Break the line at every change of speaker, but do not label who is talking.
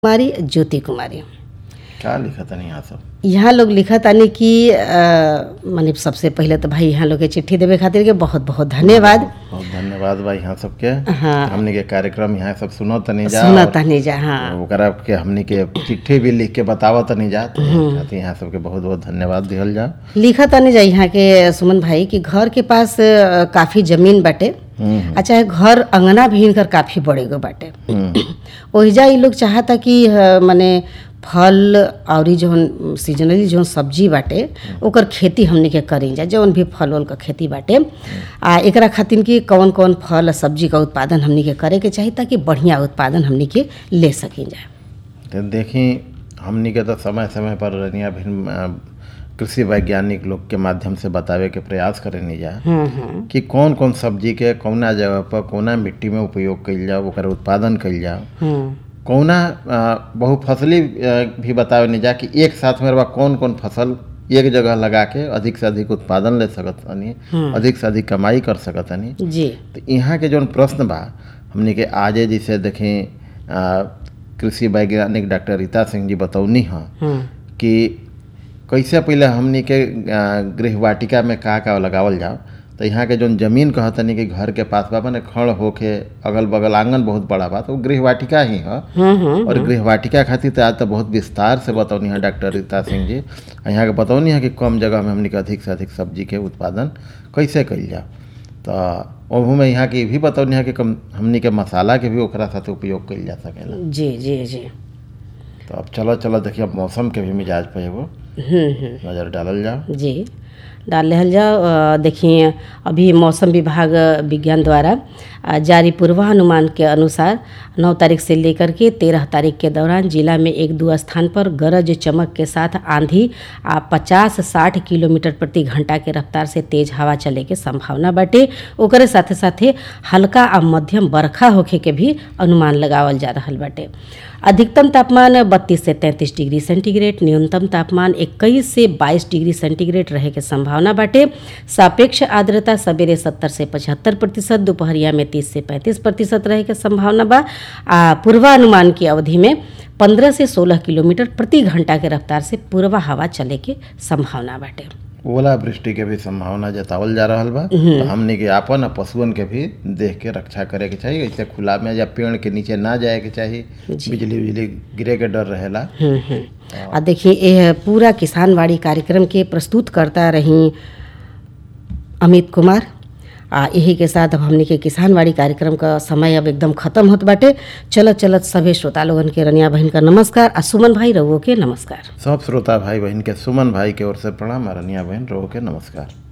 कुमारी ज्योति कुमारी
का लिखत है यहाँ सब
यहाँ लोग लिखत आनी कि अ, माने सबसे पहले तो भाई यहाँ लोग के चिट्ठी देवे खातिर के बहुत बहुत धन्यवाद
बहुत धन्यवाद भाई यहाँ सबके
हाँ।
हमनी के कार्यक्रम यहाँ सब सुनो तनी जा
सुना
और
तनी जा हाँ
ओकरा के हमनी के चिट्ठी भी लिख के बतावत तनी जा तो खातिर यहाँ सबके बहुत बहुत धन्यवाद दिहल जा
लिखत आनी जा यहाँ के सुमन भाई कि घर के पास अ, काफी जमीन बाटे
हम्म,
आ चाहे घर अंगना भी इनकर काफी बड़े गो बाटे
हम्म,
ओहिजा ई लोग चाहता कि अ, माने फल और जौन सीजनली जौन सब्जी बाटे ओकर खेती हमनी के करी जा जौन भी फल उल का खेती बाटे आ एकरा खातिर कि कौन कौन फल आ सब्जी का उत्पादन हमनी के करे के चाही ताकि बढ़िया उत्पादन हमनी के ले सकी जा
तो देखी हमनी के तो समय समय पर रनिया भिन्न अ, कृषि वैज्ञानिक लोग के माध्यम से बतावे के प्रयास करेनी जा
हम्म हम्म
कि कौन कौन सब्जी के कौना जगह पर कौना मिट्टी में उपयोग कइल जाओ ओकर उत्पादन कइल जाओ
हम्म
कौना अ, बहुफसली अ, भी बतावे नहीं जा कि एक साथ में बा कौन कौन फसल एक जगह लगा के अधिक से अधिक उत्पादन ले सकत हनी अधिक से अधिक कमाई कर सकत हनी
जी
तो यहाँ के जौन प्रश्न बा हमनी के आजे जैसे देखें अ, कृषि वैज्ञानिक डॉक्टर रीता सिंह जी बतौनी हैं
हम्म
कि कैसे पहले हमनी के अ, गृहवाटिका में का का लगावल जाओ तो यहाँ के जौन जमीन कहतनी कि घर के पास बा माने खड़ होके अगल बगल आंगन बहुत बड़ा बा तो वो गृहवाटिका ही है
हम्म हम्म
और गृहवाटिका खातिर तो आज तो बहुत विस्तार से बतौनी है डॉक्टर रीता सिंह जी आ यहाँ के बतौनी है कि कम जगह में हमनी के अधिक से अधिक सब्जी के उत्पादन कैसे कइल जाओ तो ओहू में यहाँ के भी बतौनी है कि कम हमनी के मसाला के भी ओकरा साथ उपयोग कइल जा सकेला
जी जी जी
तो अब चलो चलो देखिए अब मौसम के भी मिजाज पे एगो
हम्म हम्म
नज़र डालल जाओ
जी डाल लेहल जाओ अ, देखिए अभी मौसम विभाग अ, विज्ञान द्वारा अ, जारी पूर्वानुमान के अनुसार 9 तारीख से लेकर के 13 तारीख के दौरान जिला में एक दो स्थान पर गरज चमक के साथ आंधी आ 50-60 किलोमीटर प्रति घंटा के रफ्तार से तेज हवा चले के संभावना बाटे ओकरे साथे साथे हल्का आ मध्यम बरखा होखे के भी अनुमान लगावल जा रहल बाटे अधिकतम तापमान 32 से 33 डिग्री सेंटीग्रेड न्यूनतम तापमान 21 से 22 डिग्री सेंटीग्रेड रहे के संभावना बाटे सापेक्ष आर्द्रता सवेरे 70 से 75 प्रतिशत दोपहरिया में 30 से 35 प्रतिशत रहे के संभावना बा आ पूर्वानुमान की अवधि में 15 से 16 किलोमीटर प्रति घंटा के रफ्तार से पूर्वा हवा चले के संभावना बाटे
ओला वृष्टि के भी संभावना जतावल जा रहल बा तो हमनी के आपन आ पशुअन के भी देख के रक्षा करे के चाहिए ऐसे खुला में या पेड़ के नीचे ना जाए के चाहिए बिजली बिजली गिरे के डर रहेला
हम्म, हम्म। आ देखिए यह पूरा किसानवाड़ी कार्यक्रम के प्रस्तुत करता रही अमित कुमार आ यही के साथ अब हमने के किसानवाड़ी कार्यक्रम का समय अब एकदम खत्म होत बाटे चलत चलत सभे श्रोता लोगन के रनिया बहन का नमस्कार आ सुमन भाई रउओ के नमस्कार
सब श्रोता भाई बहन के सुमन भाई के ओर से प्रणाम आ रनिया बहन रो के नमस्कार